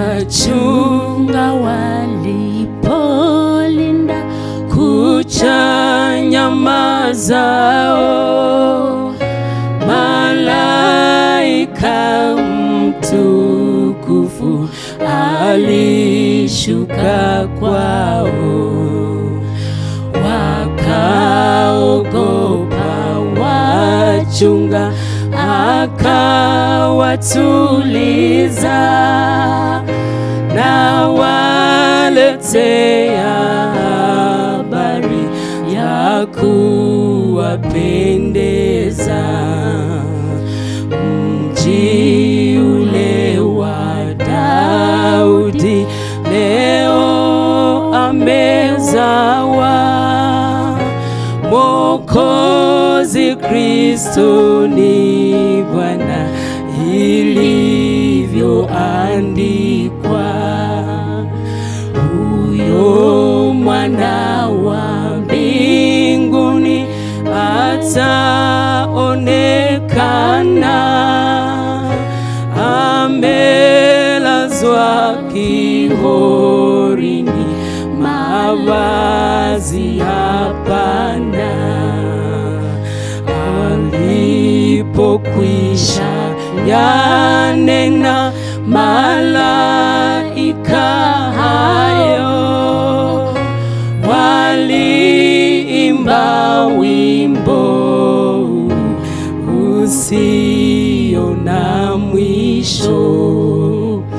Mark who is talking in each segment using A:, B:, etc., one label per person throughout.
A: wachunga walipolinda kucha nyama zao, malaika mtukufu alishuka kwao, wakaogopa wachunga, akawatuliza na waletea habari ya kuwapendeza mji ule wa Daudi leo amezawa Mwokozi Kristo ni Bwana ilivyoandikwa. Huyo mwana wa mbinguni ataonekana amelazwa kihorini, mavazi hapana. Alipokwisha yanena malaika hayo, waliimba wimbo usio na mwisho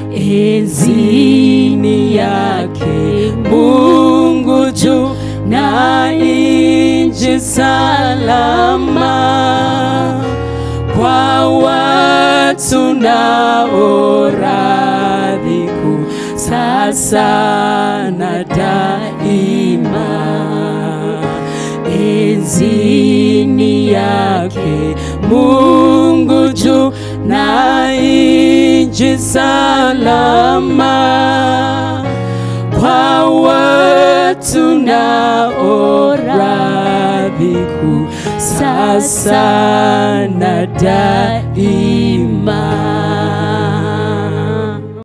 A: enzini yake Mungu juu na nchi salama kwa watu nao radhi kuu sasa na daima enzini yake Mungu juu na nchi salama kwa watu nao radhi kuu sasa na daima.